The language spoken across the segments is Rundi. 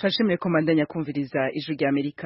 turashimiye ko mbandanya kumviriza ijwi rya amerika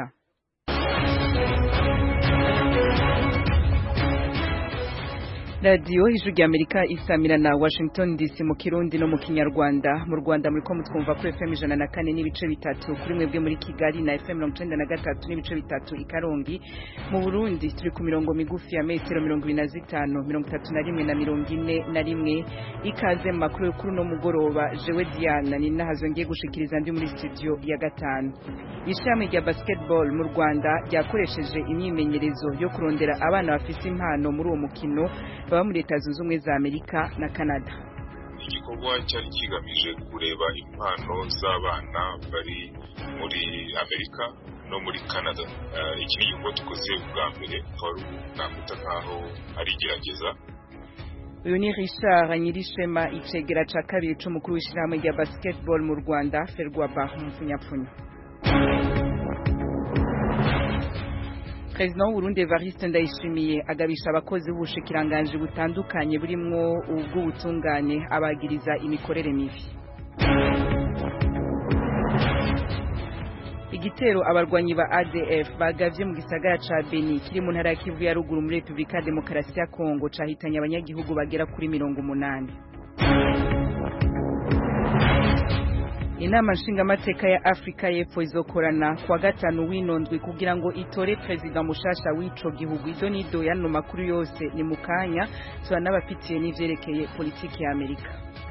radiyo ijwi rya amerika isamira na washington dc mu kirundi no mu kinyarwanda mu rwanda muri ko mutwumva kuri fm ijana na kane n'ibice bitatu kuri mwebwe muri kigali na fm mirongo icenda na gatatu n'ibice bitatu i karongi mu burundi turi ku mirongo migufi ya metero mirongo ibiri na zitanu mirongo itatu na rimwe na mirongo ine na rimwe ikaze mu makuru y'ukuri no mugoroba jewe diana ni nahazo ngiye gushikiriza ndi muri studio ya gatanu ishami rya basketball mu rwanda ryakoresheje imyimenyerezo yo kurondera abana bafite impano muri uwo mukino baba muri leta zunze ubumwe za amerika na canada igikorwa cyari kigamije kureba impano z'abana bari muri amerika no muri canada iki ni igikorwa dukoze ubwa mbere twari nakwita nk'aho ari igerageza uyu ni richard nyirishema icegera ca kabiri c'umukuru w'ishirahamwe rya basketball mu rwanda ferwaba mupfunyapfunya President w'Uburundi Evariste Ndayishimiye agabisha abakozi b'ubushikiranganji butandukanye burimwo ubw'ubutungane abagiriza imikorere mibi igitero abarwanyi ba ADF bagavye mu gisagara ca Beni kiri mu ntara ya Kivu ya ruguru muri Republika Demokarasi ya Kongo cahitanye abanyagihugu bagera kuri mirongo umunani inama nshingamateka ya afurika y'epfo izokorana kuwa gatanu w'inondwi kugira ngo itore perezida mushasha w'ico gihugu izo nido yano makuru yose ni mu kanya turanabafitiye n'ivyerekeye politiki ya amerika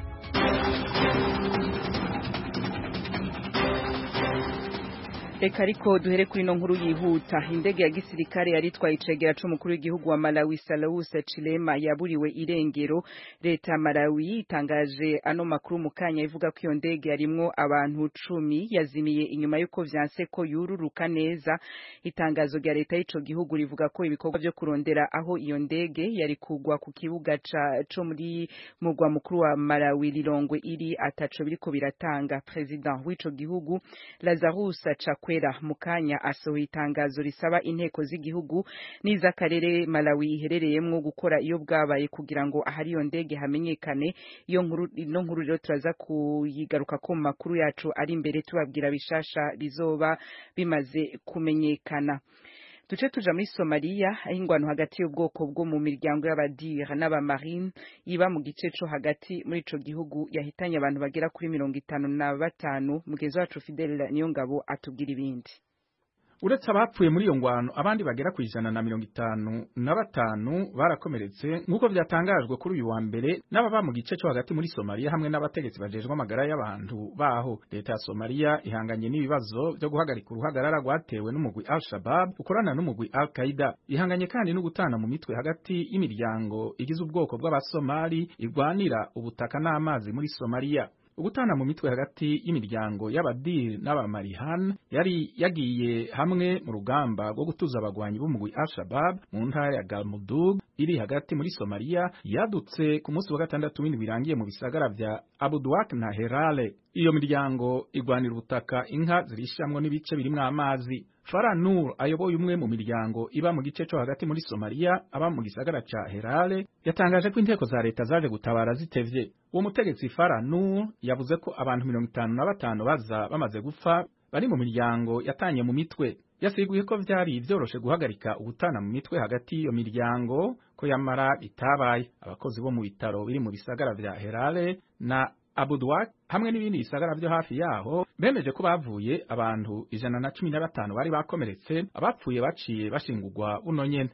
reka ariko duhere kuri ino nkuru yihuta indege ya gisirikare yari itwaye icegera c'umukuru w'igihugu wa Malawi Salawus Chilema yaburiwe irengero leta ya Malawi itangaje ano makuru mu kanya ivuga ko iyo ndege yarimwo abantu cumi yazimiye inyuma y'uko vyanse ko yururuka neza itangazo rya leta y'ico gihugu rivuga ko ibikorwa vyo kurondera aho iyo ndege yari kugwa ku kibuga co muri murwa mukuru wa Malawi Lilongwe iri ataco biriko biratanga president w'ico gihugu Lazarus Chakwera kwera mukanya asohoye itangazo risaba inteko z'igihugu n'iz'akarere Malawi iherereyemwo gukora iyo bwabaye kugira ngo ahari iyo ndege hamenyekane iyo nkuru ino nkuru rero turaza kuyigaruka ko mu makuru yacu ari imbere tubabwira bishasha bizoba bimaze kumenyekana duce tuja muri Somalia aho ingwano hagati y'ubwoko bwo mu miryango y'abadira n'abamarine iba mu gice co hagati muri ico gihugu yahitanye abantu bagera kuri mirongo itanu na batanu mugenzi wacu Fidel Niyongabo atubwira ibindi uretse abapfuye muri iyo ngwano abandi bagera ku ijana na mirongo itanu na batanu barakomeretse nk'uko byatangajwe kuri uyu wa mbere n'ababa mu gice cyo hagati muri somaliya hamwe n'abategetsi bajejwe amagara y'abantu baho leta ya somaliya ihanganye n'ibibazo byo guhagarika uruhagarara rwatewe n'umugwi al shabab ukorana n'umugwi al qaida ihanganye kandi no gutana mu mitwe hagati y'imiryango igize ubwoko bw'abasomali irwanira ubutaka n'amazi muri somaliya ugutana mu mitwe hagati y'imiryango y'abadir n'abamarihan yari yagiye hamwe mu rugamba rwo gutuza abagwanyi b'umugwi al-shabab mu ntara ya galmudug iri hagati muri somaliya yadutse ku munsi wa gatandatu w'indwi birangiye mu bisagara vya abudwak na herale iyo miryango igwanira ubutaka inka zirishamwo n'ibice birimwo amazi Farah Nur ayoboye umwe mu miryango iba mu gice cyo hagati muri Somalia aba mu gisagara ca Herale yatangaje ko inteko za leta zaje gutabara zitevye uwo mutegetsi Farah Nur yavuze ko abantu mirongo itanu na batanu baza bamaze gupfa bari mu miryango yatanye mu mitwe yasiguye ko vyari vyoroshe guhagarika ubutana mu mitwe hagati y'iyo miryango ko yamara bitabaye abakozi bo mu bitaro biri mu bisagara vya Herale na Abudwak hamwe n'ibindi bisagara byo hafi yaho bemeje ko bavuye abantu ijana na cumi na batanu bari bakomeretse abapfuye baciye bashingurwa buno nyene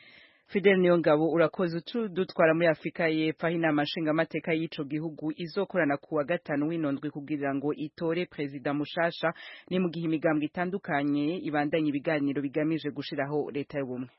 Fidel Niyongabo urakoze dutwara muri Afrika y'Epfo aho inama nshingamateka y'ico gihugu izokorana kuwa gatanu w'inondwe kugira ngo itore perezida mushasha ni mu gihe imigambwe itandukanye ibandanya ibiganiro bigamije gushiraho leta y'ubumwe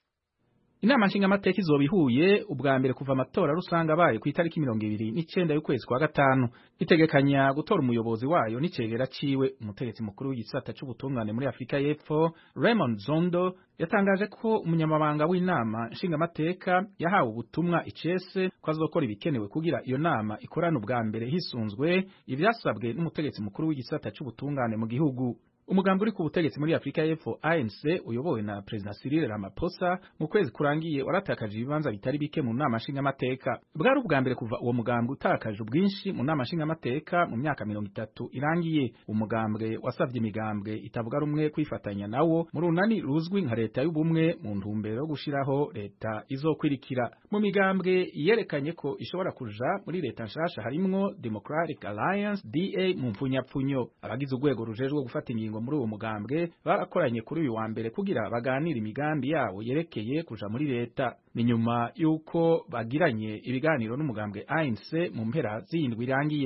inama nshingamateka izoba ihuye ubwa mbere kuva amatora rusange abaye ku itariki mirongo ibiri n'icenda y'ukwezi kwa gatanu itegekanya gutora umuyobozi wayo n'icegera ciwe umutegetsi mukuru w'igisata c'ubutungane muri afurika y'epfo raymond zondo yatangaje ko umunyamabanga w'inama nshingamateka yahawe ubutumwa icese ko azokora ibikenewe kugira iyo nama ikorane ubwa mbere hisunzwe ivyasabwe n'umutegetsi mukuru w'igisata c'ubutungane mu gihugu umugambi uri ku butegetsi muri Afrika y'Epfo ANC uyobowe na President Cyril Ramaphosa mu kwezi kurangiye waratakaje ibibanza bitari bike mu nama nshingamateka bwari ubwa mbere kuva uwo mugambi utakaje ubwinshi mu nama nshingamateka mu myaka mirongo itatu irangiye umugambwe wasavye imigambwe itavuga rumwe kwifatanya nawo mu runani ruzwi nka leta y'ubumwe mu ntumbero yo gushiraho leta izokwirikira mu migambwe yerekanye ko ishobora kuja muri leta nshasha harimwo Democratic Alliance DA mu mpfunyapfunyo abagize urwego rujejwe gufata ingingo muri uwo mugambwe barakoranye kuri uyu wa mbere kugira baganire imigambi yabo yerekeye kuja muri leta ni nyuma y'uko bagiranye ibiganiro n'umugambwe ANC mu mpera z'indwi irangiye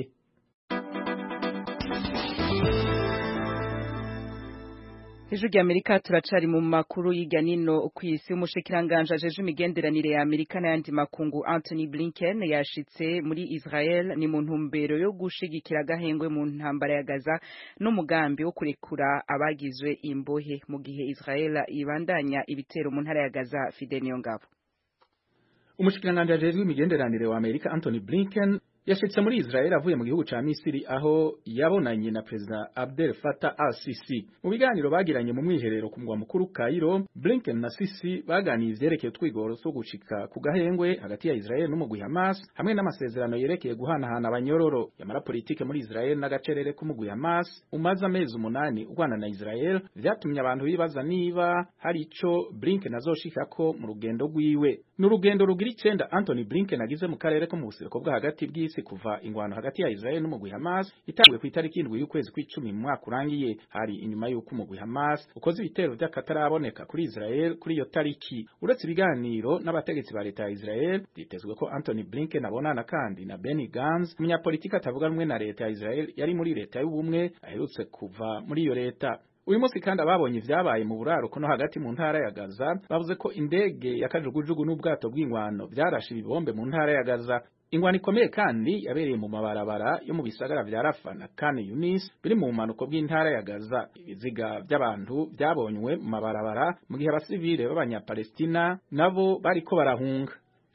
Ijwi rya Amerika turacari mu makuru y'irya nino kw'isi umushikiranganje ajeje imigenderanire ya Amerika n'ayandi makungu Anthony Blinken yashitse muri Israel ni mu ntumbero yo gushigikira agahengwe mu ntambara ya Gaza n'umugambi wo kurekura abagizwe imbohe mu gihe Israel ibandanya ibitero mu ntara ya Gaza Fidel Niyongabo umushikiranganje ajejwe imigenderanire wa Amerika Anthony Blinken yashitse muri Israel avuye mu gihugu ca Misiri aho yabonanye na President Abdel Fattah al-Sisi mu biganiro bagiranye mu mwiherero ku mugwa mukuru Cairo Blinken na Sisi baganiye ivyerekeye utwigoro two gushika ku gahengwe hagati ya Israel n'umugwi Hamas hamwe n'amasezerano yerekeye guhanahana abanyororo yamara politike muri Israel n'agacerere k'umugwi Hamas umaze amezi umunani urwana na Israel vyatumye abantu bibaza niba hari ico Blinken azoshikako mu rugendo rwiwe n'urugendo rugira icenda Anthony Blinken agize mu karere ko mu buseruko bwa hagati bw'isi kuva ingwano hagati ya Israel n'umugwi Hamas itanguye ku itariki indwi y'ukwezi kw'icumi mu mwaka urangiye hari inyuma y'uko umugwi Hamas ukoze ibitero vy'akataraboneka kuri Israel kuri iyo tariki uretse ibiganiro n'abategetsi ba leta ya Israel vyitezwe ko Anthony Blinken abonana kandi na Benny Gantz umunyapolitiki atavuga rumwe na leta ya Israel yari muri leta y'ubumwe aherutse kuva muri iyo leta uyu munsi kandi ababonye ivyabaye mu buraruko no hagati mu ntara ya Gaza bavuze ko indege ya kajugujugu n'ubwato bw'ingwano vyarashe ibibombe mu ntara ya Gaza ingwano ikomeye kandi yabereye mu mabarabara yo mu bisagara vya Rafa na Khan Yunis biri mu manuko bw'intara ya Gaza ibiziga by'abantu byabonywe mu mabarabara mu gihe abasivile b'abanyapalestina nabo bariko barahunga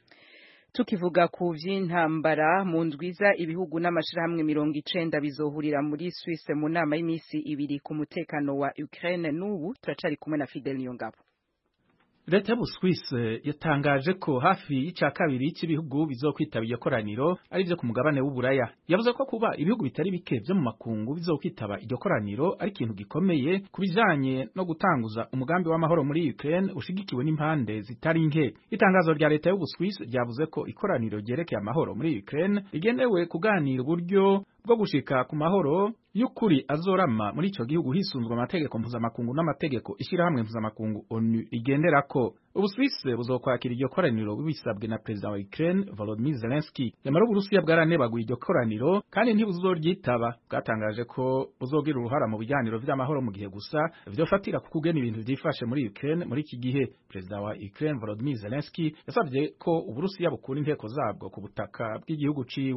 tukivuga ku vy'intambara mu ndwiza ibihugu n'amashirahamwe mirongo icenda bizohurira muri Suisse mu nama y'imisi ibiri ku mutekano wa Ukraine n'ubu turacari kumwe na Fidel Niyongabo leta y'ubuswise yatangaje ko hafi y'ica kabiri cy'ibihugu bizokwitaba iryo koraniro ari byo ku mugabane w'uburaya yavuze ko kuba ibihugu bitari bike byo mu makungu bizokwitaba iryo koraniro ari ikintu gikomeye ku bijanye no gutanguza umugambi w'amahoro muri Ukraine ushigikiwe n'impande zitari nke itangazo rya leta y'ubuswise ryavuze ko ikoraniro ryerekeye amahoro muri Ukraine rigenewe kuganira uburyo bwo gushika ku mahoro y'ukuri azorama muri ico gihugu hisunzwe amategeko mpuzamakungu n'amategeko ishyirahamwe mpuzamakungu ONU rigenderako Ubuswise buzokwakira iryo koraniro bisabwe na perezida wa Ukraine Volodymyr Zelensky nyamara Uburusiya bwaranebaguye iryo koraniro kandi ntibuzoryitaba bwatangaje ko buzogira uruhara mu biganiro vy'amahoro mu gihe gusa vyofatira ku kugena ibintu vyifashe muri Ukraine muri iki gihe perezida wa Ukraine Volodymyr Zelensky yasabye ko Uburusiya bukura inteko zabwo ku butaka bw'igihugu ciwe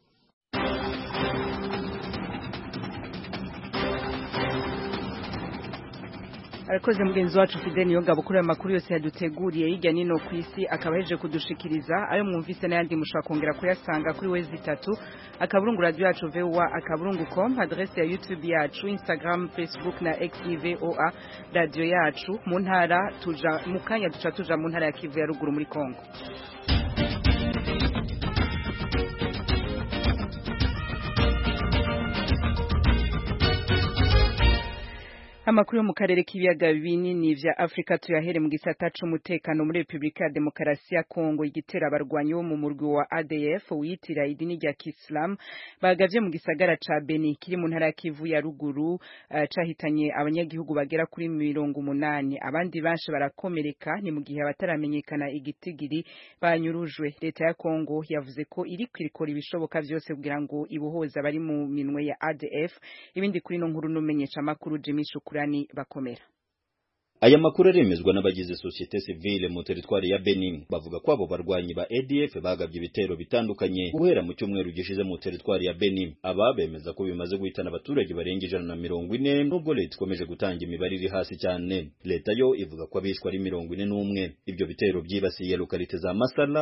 arakoze mugenzi wacu Fidel Niyongabo kuri aya makuru yose yaduteguriye hirya nino ku isi akaba yaje kudushikiriza ayo mwumvise n'ayandi mushobora kongera kuyasanga kuri wezi itatu akaburungu radio yacu VOA akaburungu com adresse ya YouTube yacu Instagram Facebook na X VOA radio yacu mu ntara tuja mu kanya duca tuja mu ntara ya Kivu ya ruguru muri Kongo Amakuru yo mu karere k'ibiyaga binini vya Afrika tuyahere mu gisata c'umutekano muri Republika ya Demokarasi ya Kongo igitera abarwanyi bo mu murwi wa ADF witira idini rya Islam bagavye mu gisagara ca Beni kiri mu ntara ya Kivu ya ruguru uh, cahitanye abanyagihugu bagera kuri mirongo umunani abandi banshi barakomereka ni mu gihe abataramenyekana igitigiri banyurujwe leta ya Kongo yavuze ko iri kwirikora ibishoboka vyose kugira ngo ibohoza bari mu minwe ya ADF ibindi kuri no nkuru numenyesha makuru Jimmy Shukuru shukurani bakomera aya makuru aremezwa n'abagize societe civile mu teritwari ya Benin bavuga ko abo barwanyi ba ADF bagabye ibitero bitandukanye guhera mu cyumweru gishize mu teritwari ya Benin aba bemeza ko bimaze guhitana abaturage barenga ijana na mirongo ine nubwo leta ikomeje gutanga imibare iri hasi cyane leta yo ivuga ko abishwe ari mirongo ine n'umwe ibyo bitero byibasiye lokalite za Masala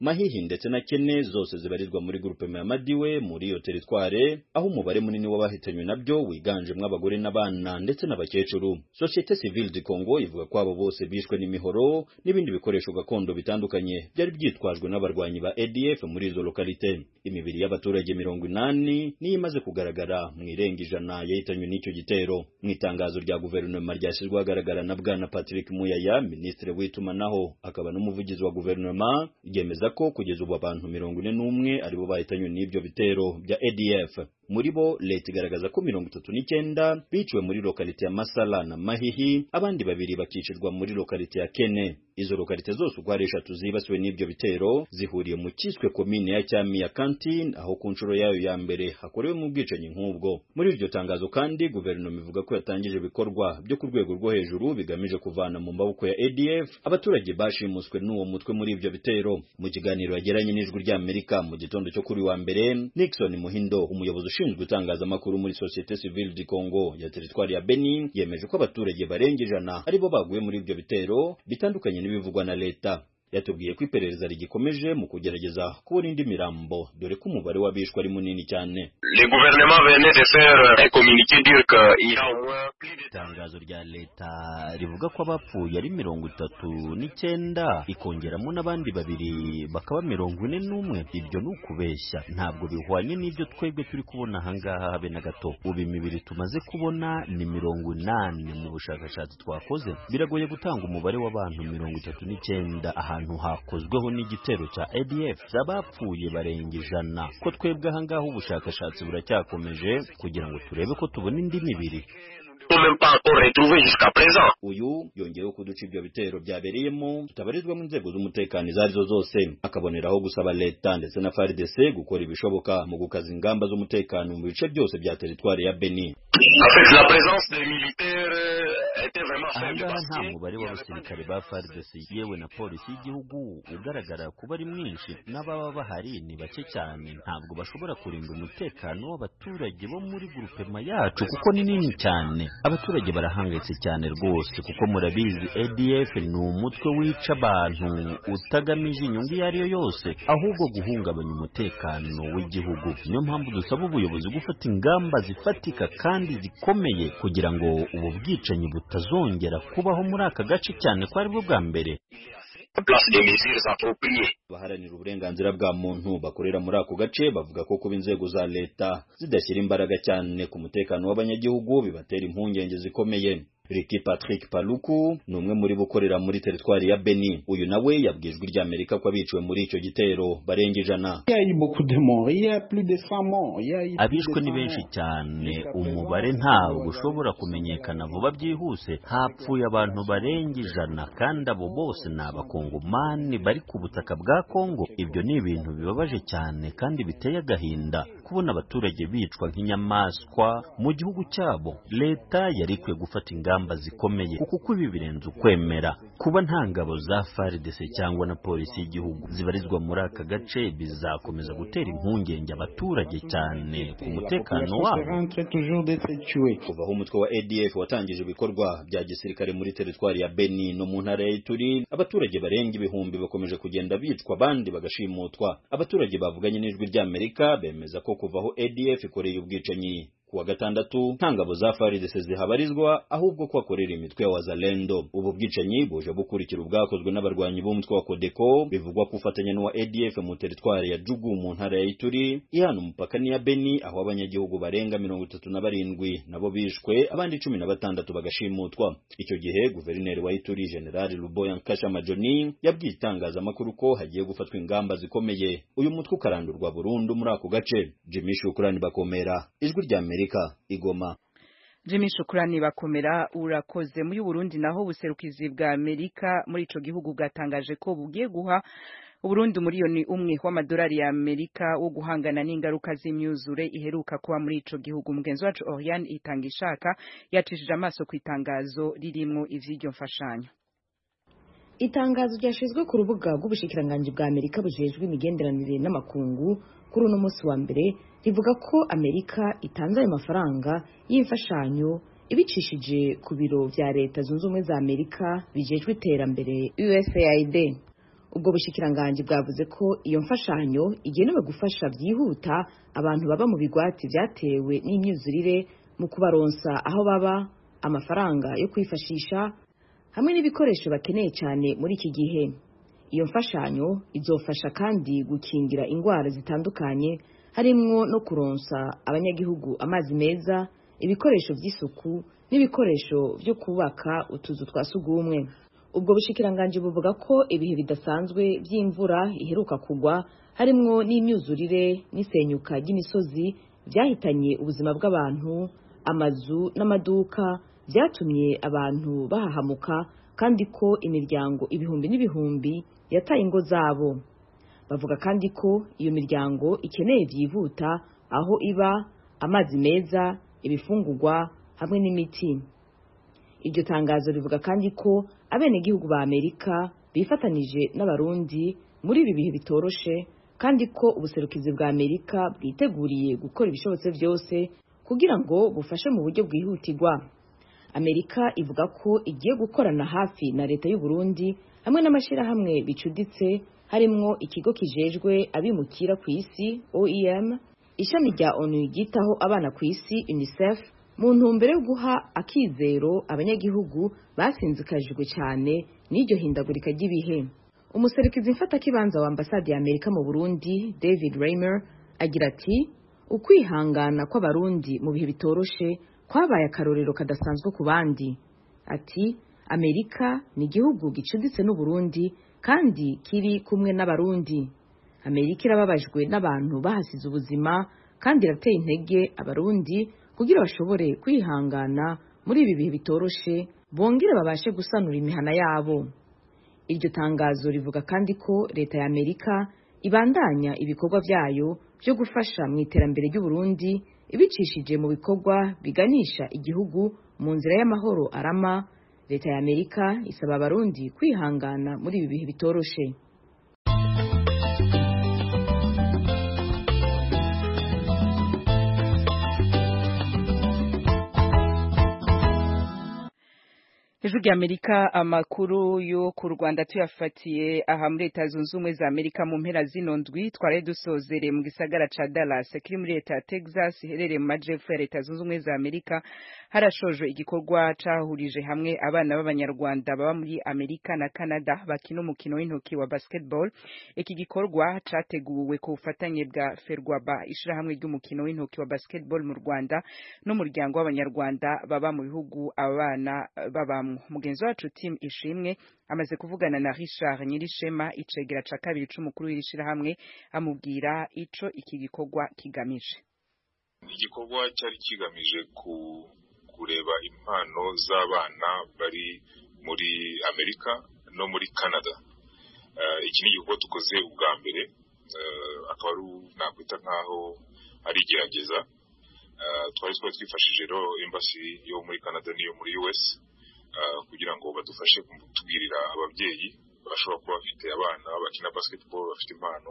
mahihi ndetse na kene zose zibarizwa muri grupe ya madiwe muri iyo teritware aho umubare munini w'abahitanywe nabyo wiganjemo abagore n'abana ndetse n'abakecuru societe civile du congo ivuga ko abo bose bishwe n'imihoro n'ibindi bikoresho gakondo bitandukanye byari byitwajwe n'abarwanyi ba adf muri izo lokalite imibiri y'abaturage mirongo inani niyo imaze kugaragara mu irenga ijana yahitanywe n'icyo gitero mu itangazo rya guverinoma ryashyizwe ahagaragara na bwana patrick muyaya minisitiri w'itumanaho akaba n'umuvugizi wa guverinoma ryemeza ko kugeza ubu abantu mirongo ine n'umwe aribo bahitanywe n'ibyo bitero bya adf muri bo leta igaragaza ko mirongo itatu n'icyenda biciwe muri lokalite ya masala na mahihi abandi babiri bakicirwa muri lokalite ya kene izo lokalite zose uko ari eshatu zibasiwe n'ibyo bitero zihuriye mu cyiswe komine ya cyami ya kantine aho ku nshuro yayo ya mbere hakorewe mu bwicanyi nk'ubwo muri iryo tangazo kandi guverinoma ivuga ko yatangije ibikorwa byo ku rwego rwo hejuru bigamije kuvana mu maboko ya adf abaturage bashimuswe n'uwo mutwe muri ibyo bitero mu kiganiro yagiranye n'ijwi ry'amerika mu gitondo cyo kuri wa mbere nixon muhindo umuyobozi ushinzwe itangazamakuru muri societe civile du congo ya teritwari ya benin yemeje ko abaturage barenga ijana aribo baguye muri ibyo bitero bitandukanye n'ibivugwa na leta yatubwiye ko iperereza rigikomeje mu kugerageza kubona indi mirambo dore ko umubare w'abishwe ari munini cyane itangazo rya leta rivuga ko abapfuye ari mirongo itatu n'icyenda ikongeramo n'abandi babiri bakaba mirongo ine n'umwe ibyo ni ukubeshya ntabwo bihwanye n'ibyo twebwe turi kubona ahangaha habe na gato ubu imibiri tumaze kubona ni mirongo inani mu bushakashatsi twakoze biragoye gutanga umubare w'abantu mirongo itatu n'icyenda ahantu hakozweho n'igitero cya ADF z'abapfuye barenga ijana ko twebwe ahangaha ubushakashatsi buracyakomeje kugira ngo turebe ko tubona indi mibiri uyu yongeyeho kuduca ibyo bitero byabereyemo tutabarizwamo inzego z'umutekano izo arizo zose akaboneraho gusaba leta ndetse na FARDC gukora ibishoboka mu gukaza ingamba z'umutekano mu bice byose bya teritwari ya Beni ahangaha nta mubare w'abasirikare ba FARDC yewe na polisi y'igihugu ugaragara kuba ari mwinshi n'ababa bahari ni bake cyane ntabwo bashobora kurinda umutekano w'abaturage bo muri grupema yacu kuko ni nini cyane abaturage barahangayitse cyane rwose kuko murabizi ADF ni umutwe wica abantu utagamije inyungu iyo ari yo yose ahubwo guhungabanya umutekano w'igihugu niyo mpamvu dusaba ubuyobozi gufata ingamba zifatika kandi zikomeye kugira ngo ubu bwicanyi butazongera kubaho muri aka gace cyane ko aribwo bwa mbere baharanira uburenganzira bwa muntu bakorera muri ako gace bavuga ko kuba inzego za leta zidashyira imbaraga cyane ku mutekano w'abanyagihugu bibatera impungenge zikomeye Ricky Patrick Paluku ni umwe muri bukorera muri teritwari ya Beni uyu nawe yabwijwe ry'Amerika ko abiciwe muri icyo gitero barenga ijana abishwe ni benshi cyane umubare ntabwo ushobora kumenyekana vuba byihuse hapfuye abantu barenga ijana kandi abo bose ni abakongomani bari ku butaka bwa Kongo ibyo ni ibintu bibabaje cyane kandi biteye agahinda kubona abaturage bicwa nk'inyamaswa mu gihugu cyabo leta yari ikwiye gufata ingamba zikomeye kuko ibi birenze ukwemera kuba nta ngabo za FARDC cyangwa na polisi y'igihugu zibarizwa muri aka gace bizakomeza gutera impungenge abaturage cyane ku mutekano wabo kuva aho umutwe wa ADF watangije ibikorwa bya gisirikare muri teritwari ya Beni no mu ntara ya Ituri abaturage barenga ibihumbi bakomeje kugenda bicwa abandi bagashimutwa abaturage bavuganye n'ijwi ry'Amerika bemeza ko kuva aho ADF ikoreye ubwicanyi kuwa gatandatu nta ngabo za FARDC zihabarizwa ahubwo ko akorera imitwe ya wazalendo ubu bwicanyi buje bukurikira ubwakozwe n'abarwanyi b'umutwe wa Kodeko bivugwa ko ufatanya n'uwa ADF mu teritwari ya Jugu mu ntara ya Ituri ihana umupaka n'iya Beni aho abanyagihugu barenga mirongo itatu na barindwi nabo bishwe abandi cumi na batandatu bagashimutwa icyo gihe guverineri wa Ituri General Luboya Nkasha Majoni yabwiye itangazamakuru ko hagiye gufatwa ingamba zikomeye uyu mutwe ukarandurwa burundu muri ako gace Jimmy Shukrani bakomera ijwi rya Amerika Igoma Jimmy Shukrani bakomera urakoze muri Burundi naho buserukizi bwa Amerika muri ico gihugu bwatangaje ko bugiye guha Uburundi umuriyoni umwe w'amadolari ya Amerika wo guhangana n'ingaruka z'imyuzure iheruka kuba muri ico gihugu mugenzi wacu Oriane itanga ishaka yacishije amaso ku itangazo ririmo ivy'iryo mfashanyo itangazo ryashizwe ku rubuga rw'ubushikiranganji bwa Amerika bujejwe imigenderanire n'amakungu kuri uno munsi wa mbere rivuga ko Amerika itanze ayo mafaranga y'imfashanyo ibicishije ku biro vya leta zunze ubumwe za Amerika bijejwe iterambere USAID ubwo bushikiranganji bwavuze ko iyo mfashanyo igenewe gufasha byihuta abantu baba mu bigwati byatewe n'imyuzurire mu kubaronsa aho baba amafaranga yo kwifashisha hamwe n'ibikoresho bakeneye cyane muri iki gihe iyo mfashanyo izofasha kandi gukingira indwara zitandukanye harimwo no kuronsa abanyagihugu amazi meza ibikoresho by'isuku n'ibikoresho byo kubaka utuzu twa sugumwe ubwo bushikiranganji buvuga ko ibihe bidasanzwe by'imvura iheruka kugwa harimwo n'imyuzurire n'isenyuka ry'imisozi byahitanye ubuzima bw'abantu amazu n'amaduka byatumye abantu bahahamuka kandi ko imiryango ibihumbi n'ibihumbi yataye ingo zabo bavuga kandi ko iyo miryango ikeneye byihuta aho iba amazi meza ibifungurwa hamwe n'imiti iryo tangazo rivuga kandi ko abenegihugu ba amerika bifatanije n'abarundi muri ibi bihe bitoroshe kandi ko ubuserukizi bwa amerika bwiteguriye gukora ibishobotse byose kugira ngo bufashe mu buryo bwihutirwa amerika ivuga ko igiye gukorana hafi na leta y'u Burundi hamwe n'amashyirahamwe bicuditse harimwo ikigo kijejwe abimukira ku isi oem ishami rya onu ryitaho abana ku isi unicef mu ntumbero yo guha akizero abanyagihugu basinzikajwe cyane n'iryo hindagurika ry'ibihe umuserukizi mfatakibanza wa ambasade ya amerika mu burundi david raymer agira ati ukwihangana kw'abarundi mu bihe bitoroshe kwabaye akarorero kadasanzwe ku bandi ati amerika ni igihugu gicuditse n'uburundi kandi kiri kumwe n'abarundi amerika irababajwe n'abantu bahasize ubuzima kandi irateye intege abarundi kugira bashobore kwihangana muri ibi bihe bitoroshe bongere babashe gusanura imihana yabo iryo tangazo rivuga kandi ko leta ya amerika ibandanya ibikorwa byayo byo gufasha mu iterambere ry'uburundi ibicishije mu bikorwa biganisha igihugu mu nzira y'amahoro arama leta ya amerika isaba abarundi kwihangana muri ibi bihe bitoroshe ijwi rya amerika amakuru yo ku rwanda tuyafatiye aha muri leta zunze ubumwe za amerika mu mpera zino ndwi twari dusozere mu gisagara ca dallas kiri muri leta ya texas iherereye mu majepfo ya leta zunze ubumwe za amerika harashojwe igikorwa cahurije hamwe abana b'abanyarwanda baba muri amerika na canada bakina umukino w'intoki wa basketball iki gikorwa categuwe ku bufatanye bwa ferwaba ishirahamwe ry'umukino w'intoki wa basketball mu rwanda n'umuryango w'abanyarwanda baba mu bihugu abana babamwo mugenzi wacu tim ishimwe amaze kuvugana na richard nyirishema icegera ca kabiri c'umukuru w'iri shirahamwe amubwira ico iki gikorwa kigamije igikorwa cyari kigamije ku kureba impano z'abana bari muri amerika no muri canada iki ni igikorwa dukoze ubwa mbere akaba ari nakwita nk'aho ari igerageza twari twari twifashije rero embassy yo muri canada n'iyo muri us kugira ngo badufashe kutubwirira ababyeyi bashobora kuba bafite abana bakina basketball bafite impano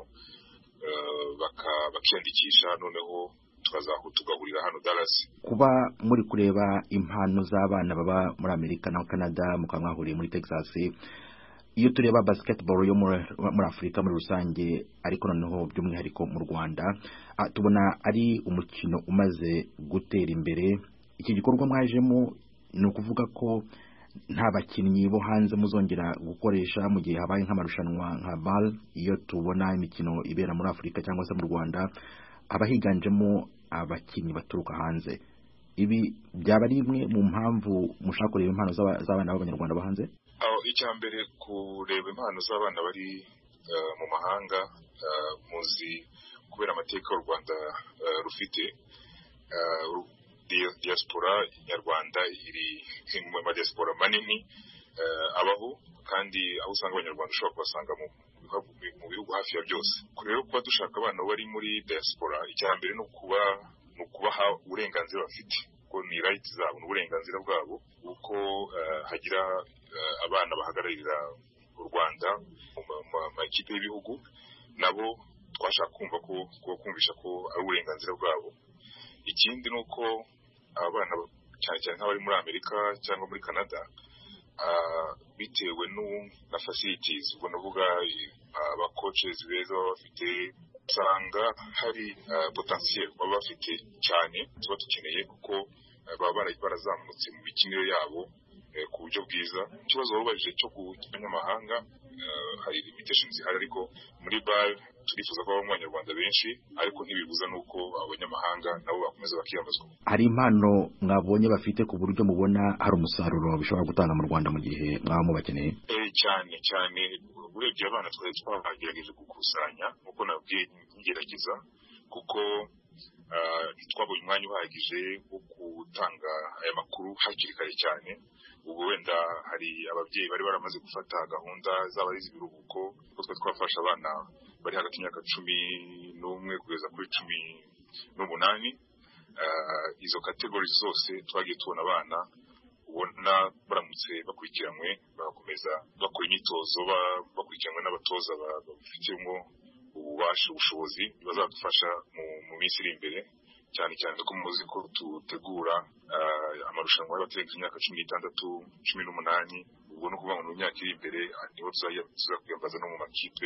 bakiyandikisha noneho tugahurira hano Dallas kuba muri kureba impano z'abana baba muri amerika na canada mukaba mwahuriye muri texas iyo tureba basketball yo muri afurika muri rusange ariko noneho by'umwihariko mu rwanda tubona ari umukino umaze gutera imbere iki gikorwa mwajemo ni ukuvuga ko nta bakinnyi bo hanze muzongera gukoresha mu gihe habaye nk'amarushanwa nka bal iyo tubona imikino ibera muri afurika cyangwa se mu rwanda haba higanjemo abakinnyi baturuka hanze ibi byaba ari imwe mu mpamvu mushaka kureba impano z'abana b'abanyarwanda bo hanze icya mbere kureba impano z'abana bari mu mahanga muzi kubera amateka u rwanda rufite diaspora nyarwanda iri mu madiaspora manini abaho kandi aho usanga abanyarwanda ushobora kubasanga mu bihugu hafi ya byose rero kuba dushaka abana bari muri diaspora icya mbere ni ukuba ni ukubaha uburenganzira bafite kuko ni right zabo ni uburenganzira bwabo kuko hagira abana bahagararira u rwanda mu makipe y'ibihugu nabo twashaka kumva ko kumvisha ko ari uburenganzira bwabo ikindi ni uko abana cyane cyane nk'abari muri amerika cyangwa muri canada bitewe na facilities ubwo navuga abakoces beza baba bafite usanga hari potentiel baba bafite cyane tuba dukeneye kuko baba barazamutse mu mikinire yabo ku buryo bwiza ikibazo wabubajije cyo ku banyamahanga hari limitations zihari ariko muri bar turifuza ko habamo abanyarwanda benshi ariko ntibibuza n'uko abanyamahanga nabo bakomeza bakiyamazwa hari impano mwabonye bafite ku buryo mubona hari umusaruro bishobora gutanga mu rwanda mu gihe mwaba mubakeneye cyane cyane urebye abana twari twagerageje gukusanya nk'uko nabwiye ngerageza kuko ntitwabonye umwanya uhagije wo gutanga aya makuru hakiri kare cyane ubu wenda hari ababyeyi bari baramaze gufata gahunda zaba ari iz'ibiruhuko kuko twari twafashe abana bari hagati y'imyaka cumi n'umwe kugeza kuri cumi n'umunani izo kategori zose twagiye tubona abana ubona baramutse bakurikiranywe bagakomeza bakora imyitozo bakurikiranwe n'abatoza babifitemo ububasha ubushobozi bazadufasha mu minsi iri imbere cyane cyane ko muzi ko dutegura amarushanwa y'abategereje imyaka cumi n'itandatu cumi n'umunani ubwo ni ukuvuga ngo mu myaka iri imbere niho tuzakwiyambaza no mu makipe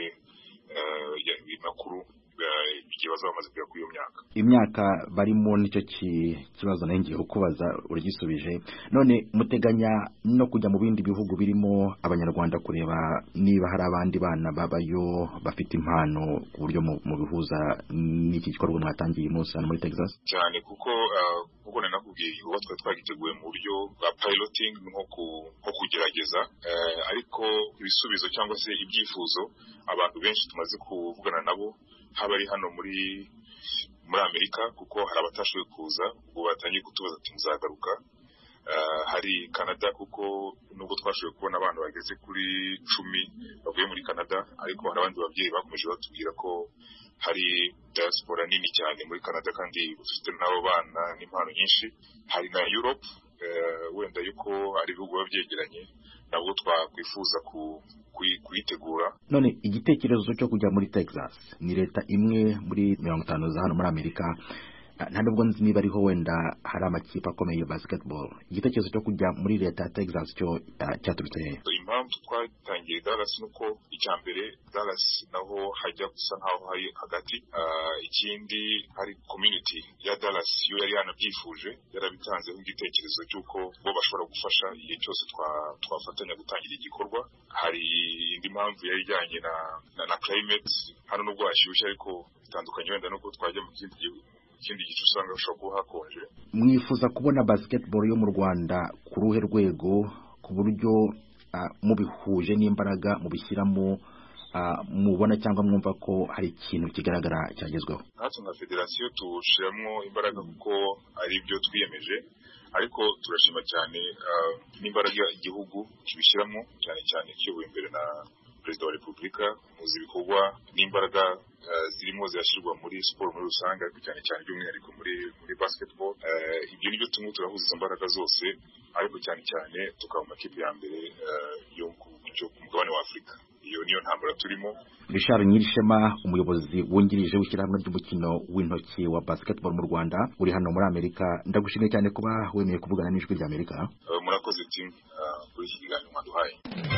makuru igihe bazaba bamaze kugera kuri iyo myaka imyaka barimo nicyo kibazo nayo ngiye kukubaza uragisubije none muteganya no kujya mu bindi bihugu birimo abanyarwanda kureba niba hari abandi bana babayo bafite impano ku buryo mubihuza n'iki gikorwa mwatangiye umunsi hano muri texas cyane kuko kuko nakubwiye igikorwa twari twagiteguye mu buryo bwa piloting nko kugerageza ariko ibisubizo cyangwa se ibyifuzo abantu benshi tumaze kuvugana nabo haba ari hano muri muri amerika kuko hari abatashoboye kuza ubwo batangiye kutubaza ati muzagaruka hari canada kuko nubwo twashoboye kubona abantu bageze kuri cumi bavuye muri canada ariko hari abandi babyeyi bakomeje batubwira ko hari diaspora nini cyane muri canada kandi bafite n'abo bana n'impano nyinshi hari na europe wenda yuko ari ibihugu biba byegeranye nabwo twakwifuza kuyitegura none igitekerezo cyo kujya muri texas ni leta imwe muri mirongo itanu za hano muri amerika nta nubwo nzi niba ariho wenda hari amakipe akomeye ya basketball igitekerezo cyo kujya muri leta ya texas cyo cyaturutse hehe impamvu twatangiye dallas ni uko icya mbere dallas naho hajya gusa nkaho hari hagati ikindi hari community ya dallas yo yari yanabyifuje yarabitanzeho igitekerezo cy'uko bo bashobora gufasha igihe cyose twafatanya gutangira igikorwa hari indi mpamvu yari ijyanye na na climate hano nubwo hashyushye ariko bitandukanye wenda nuko twajya mu kindi gihugu ikindi gice usanga bishobora kuba hakonje mwifuza kubona basketball yo mu rwanda ku ruhe rwego ku buryo mubihuje n'imbaraga mubishyiramo mubona cyangwa mwumva ko hari ikintu kigaragara cyagezweho natwe nka federasiyo tuwushyiramo imbaraga kuko ari byo twiyemeje ariko turashima cyane n'imbaraga igihugu kibishyiramo cyane cyane kiyobowe imbere na perezida wa repubulika muzi ibikorwa n'imbaraga zirimo zirashyirwa muri siporo muri rusange ariko cyane cyane by'umwihariko muri muri basketball ibyo nibyo tumwe turahuza izo mbaraga zose ariko cyane cyane tukaba mu makipe ya mbere yo ku mugabane wa afurika iyo niyo ntambara turimo Richard Nyirishema umuyobozi wungirije w'ishyirahamwe ry'umukino w'intoki wa basketball mu Rwanda uri hano muri Amerika ndagushimiye cyane kuba wemeye kuvugana n'ijwi rya Amerika murakoze timu kuri iki kiganiro mwaduhaye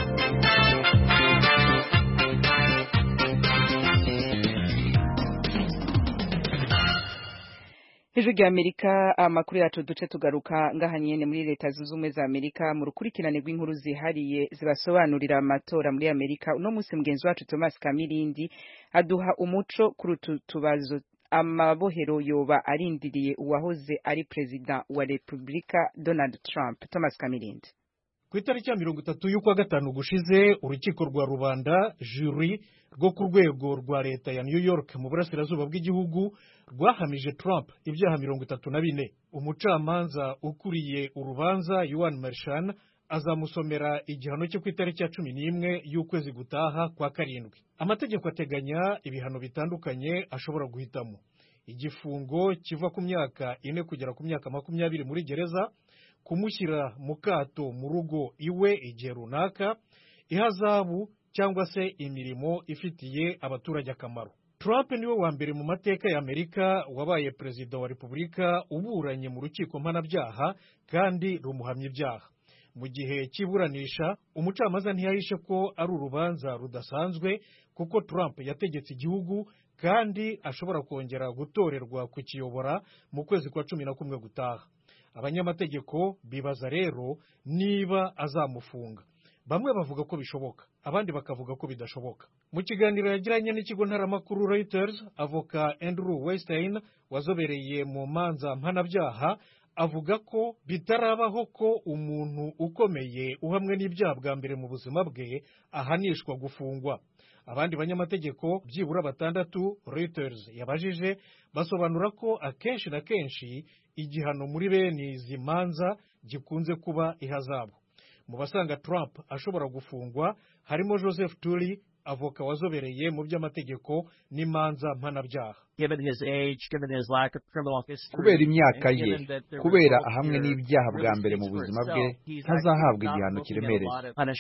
ijwi rya amerika amakuru yacu duce tugaruka ngaha nyene muri leta zunze ubumwe za amerika mu rukurikirane rw'inkuru zihariye zibasobanurira amatora muri amerika uno munsi mugenzi wacu thomas kamirindi aduha umuco kuri utu tubazo amabohero yoba arindiriye uwahoze ari perezida wa repubulika donald trump thomas kamirindi ku itariki ya mirongo itatu y'ukwa gatanu gushize urukiko rwa rubanda juri rwo ku rwego rwa leta ya new york mu burasirazuba bw'igihugu rwahamije trump ibyaha mirongo itatu na bine umucamanza ukuriye urubanza yuan marshan azamusomera igihano cyo ku itariki ya cumi n'imwe y'ukwezi gutaha kwa karindwi amategeko ateganya ibihano bitandukanye ashobora guhitamo igifungo kiva ku myaka ine kugera ku myaka makumyabiri muri gereza kumushyira mu kato mu rugo iwe igihe runaka ihazabu cyangwa se imirimo ifitiye abaturage akamaro Trump niwe wa mbere mu mateka ya Amerika wabaye perezida wa repubulika uburanye mu rukiko mpanabyaha kandi rumuhamya ibyaha mu gihe cy'iburanisha umucamanza ntiyahishe ko ari urubanza rudasanzwe kuko Trump yategetse igihugu kandi ashobora kongera gutorerwa kukiyobora mu kwezi kwa cumi na kumwe gutaha abanyamategeko bibaza rero niba azamufunga bamwe bavuga ko bishoboka abandi bakavuga ko bidashoboka mu kiganiro yagiranye n'ikigo ntaramakuru Reuters avoka Andrew Weinstein wazobereye mu manza mpanabyaha avuga ko bitarabaho ko umuntu ukomeye uhamwe n'ibyaha bwa mbere mu buzima bwe ahanishwa gufungwa abandi banyamategeko byibura batandatu Reuters yabajije basobanura ko akenshi na kenshi igihano muri bene izi manza gikunze kuba ihazabu mu basanga Trump ashobora gufungwa harimo Joseph Turi avoka wazobereye mu by'amategeko n'imanza mpanabyaha kubera imyaka ye kubera ahamwe n'ibyaha bwa mbere mu buzima bwe ntazahabwa igihano kiremereye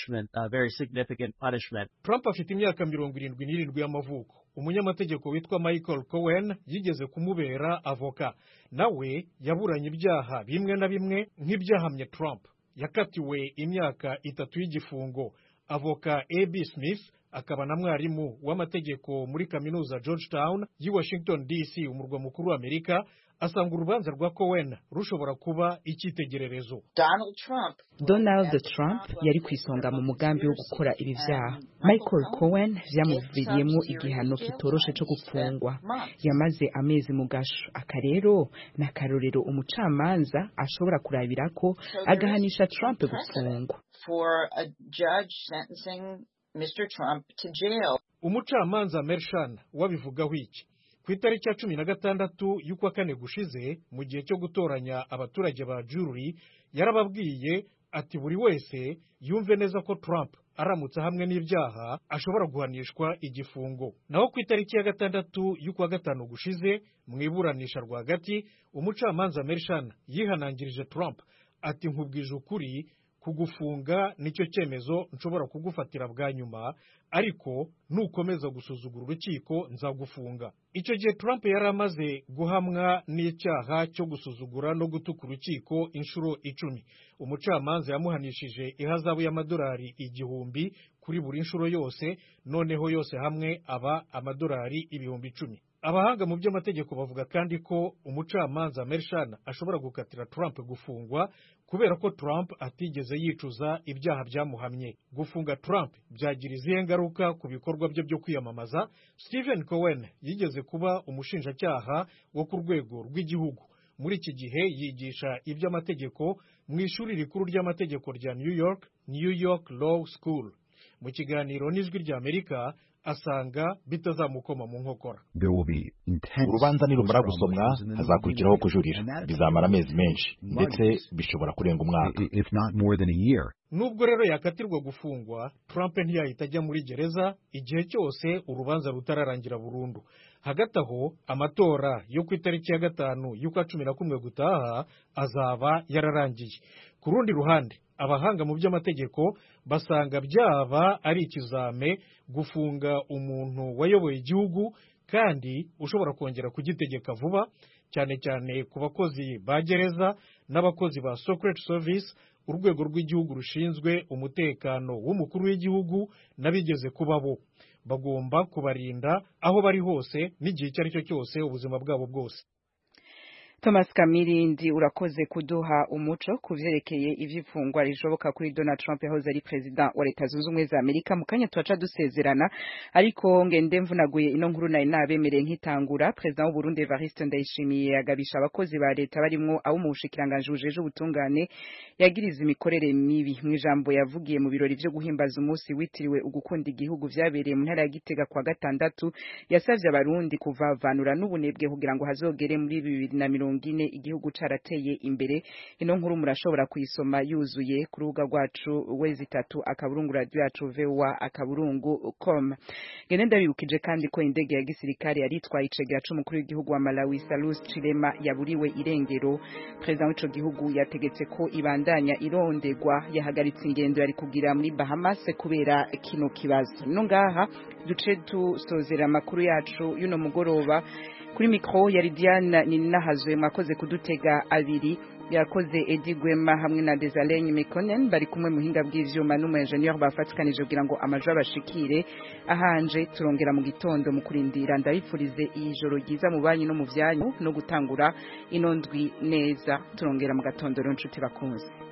Trump afite imyaka mirongo irindwi n'irindwi y'amavuko umunyamategeko witwa Michael Cohen yigeze kumubera avoka nawe yaburanye ibyaha bimwe na bimwe nk'ibyahamye Trump yakatiwe imyaka itatu y'igifungo avoka ab smith akaba na mwarimu w'amategeko muri kaminuza georgetown y'i washington dc umurwa mukuru w'amerika asanga urubanza rwa cohen rushobora kuba icyitegererezo donald trump yari ku isonga mu mugambi wo gukora ibi byaha michael cohen byamuviriyemo igihano kitoroshe cyo gufungwa yamaze amezi mu gasho aka rero ni akarorero umucamanza ashobora kurabira ko agahanisha trump gufungwa umucamanza mershan wabivugaho iki ku itariki ya cumi na gatandatu y'ukwa kane gushize mu gihe cyo gutoranya abaturage ba juri yarababwiye ati buri wese yumve neza ko Trump aramutse hamwe n'ibyaha ashobora guhanishwa igifungo naho ku itariki ya gatandatu y'ukwa gatanu gushize mu iburanisha rwagati umucamanza mershan yihanangirije Trump ati nkubwije ukuri kugufunga nicyo cyemezo nshobora kugufatira bwa nyuma ariko nukomeza gusuzugura urukiko nzagufunga icyo gihe Trump yari amaze guhamwa n'icyaha cyo gusuzugura no gutuka urukiko inshuro icumi umucamanza yamuhanishije ihazabu y'amadolari igihumbi kuri buri nshuro yose noneho yose hamwe aba amadolari ibihumbi icumi abahanga mu by'amategeko bavuga kandi ko umucamanza Mershan ashobora gukatira Trump gufungwa kubera ko Trump atigeze yicuza ibyaha byamuhamye gufunga Trump byagira izihe ngaruka ku bikorwa bye byo kwiyamamaza Stephen Cohen yigeze kuba umushinjacyaha wo ku rwego rw'igihugu muri iki gihe yigisha iby'amategeko mu ishuri rikuru ry'amategeko rya New York New York Law School mu kiganiro n'ijwi ry'Amerika asanga bitazamukoma mu nkokora urubanza nirumara gusomwa hazakurikiraho kujurira bizamara amezi menshi ndetse bishobora kurenga umwaka nubwo rero yakatirwa gufungwa Trump ntiyahita ajya muri gereza igihe cyose urubanza rutararangira burundu hagati aho amatora yo ku itariki ya gatanu y'ukwa cumi na kumwe gutaha azaba yararangiye ku rundi ruhande abahanga mu by'amategeko basanga byaba ari ikizame gufunga umuntu wayoboye igihugu kandi ushobora kongera kugitegeka vuba cyane cyane ku bakozi ba gereza n'abakozi ba Secret Service urwego rw'igihugu rushinzwe umutekano w'umukuru w'igihugu n'abigeze kuba bo bagomba kubarinda aho bari hose n'igihe icyo ari cyo cyose ubuzima bwabo bwose Thomas Kamirindi urakoze kuduha umuco kuvyerekeye ivyifungwa rishoboka kuri Donald Trump yahoze ari president wa leta zunze ubumwe za Amerika mu kanya twaca dusezerana ariko ngende mvunaguye ino nkuru nayo nabemereye nkitangura president w'u Burundi Evariste Ndayishimiye yagabisha abakozi ba leta barimwo abo mu bushikiranganje bujeje ubutungane yagiriza imikorere mibi mu ijambo yavugiye mu birori vyo guhimbaza umunsi witiriwe ugukunda igihugu vyabereye mu ntara ya Gitega kwa gatandatu yasavye abarundi kuvavanura n'ubunebwe kugira ngo hazogere muri bibiri na mirongo ine igihugu carateye imbere ino nkuru murashobora kuyisoma yuzuye ku rubuga rwacu wezi itatu akaburungu radio yacu voa akaburungu com ngene ndabibukije kandi ko indege ya gisirikare yari itwaye icegera c'umukuru w'igihugu wa Malawi Salus Chilema yaburiwe irengero perezida w'ico gihugu yategetse ko ibandanya irondegwa yahagaritse ingendo yari kugira muri Bahamas kubera kino kibazo no ngaha duce tusozera amakuru yacu y'uno mugoroba kuri mikro yari Diane Ninahazwe mwakoze kudutega abiri yakoze Edi Gwema hamwe na Desalegn Mekonnen bari kumwe muhinga bw'ivyuma n'umu engineer bafatikanije kugira ngo amajo abashikire ahanje turongera mu gitondo mu kurindira ndabifurize ijoro ryiza mu banyi no mu vyanyu no gutangura ino ndwi neza turongera mu gatondo rero nshuti bakunze